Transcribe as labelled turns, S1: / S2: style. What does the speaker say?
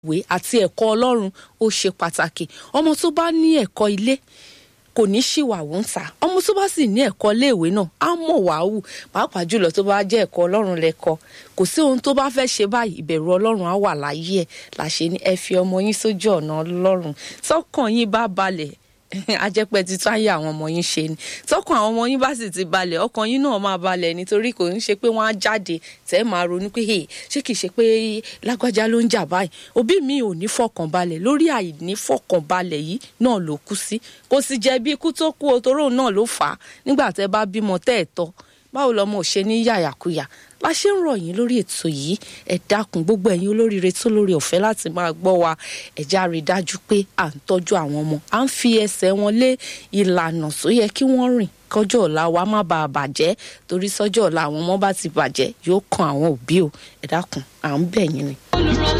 S1: ìwé àti ẹ̀kọ́ ọlọ́run ó ṣe pàtàkì ọmọ tó bá ní ẹ̀kọ́ ilé kò ní ṣìwàwù ń ta ọmọ tó bá sì ní ẹ̀kọ́ iléèwé náà á mọ̀ wàá wù pàápàá jùlọ tó bá jẹ́ ẹ̀kọ́ ọlọ́run lẹ́kọ́ kò sí ohun tó bá fẹ́ ṣe báyìí ìbẹ̀rù ọlọ́run á wà láyé ẹ̀ làṣẹ ní ẹ fi ọmọ yín sójú ọ̀nà ọlọ́run tọkàn yín bá balẹ̀ ajẹ́pẹ́ ti tún ayé àwọn ọmọ yín ṣe ni tọkàn àwọn ọmọ yín bá sì ti balẹ̀ ọkàn yín náà máa balẹ̀ nítorí kò ń ṣe pé wọ́n á jáde tẹ́ máa ronú pé ṣé kìí ṣe pé lágbájá ló ń jà báyìí òbí mi ò ní fọkànbalẹ̀ lórí àìní fọkànbalẹ̀ yìí náà ló kú sí kò sì jẹ̀bi ikú tó kú òtóró náà ló fà á nígbà tẹ́ bá bímọ tẹ́ ẹ̀ tọ́ báwo lọmọ ò ṣe ní yàyàkuyà la ṣe ń rọ̀ yín lórí ètò yìí ẹ dákun gbogbo ẹ̀yin olóríire tó lórí ọ̀fẹ́ láti máa gbọ́ wa ẹ já rí i dájú pé à ń tọ́jú àwọn ọmọ à ń fi ẹsẹ̀ wọn lé ìlànà tó yẹ kí wọ́n rìn kọjọ́ ọ̀la wa má bàa bàjẹ́ torí sọ́jọ́ ọ̀la àwọn ọmọ bá ti bàjẹ́ yóò kan àwọn òbí o ẹ dákun à ń bẹ̀ yín ni.
S2: olùrànlọ́wọ́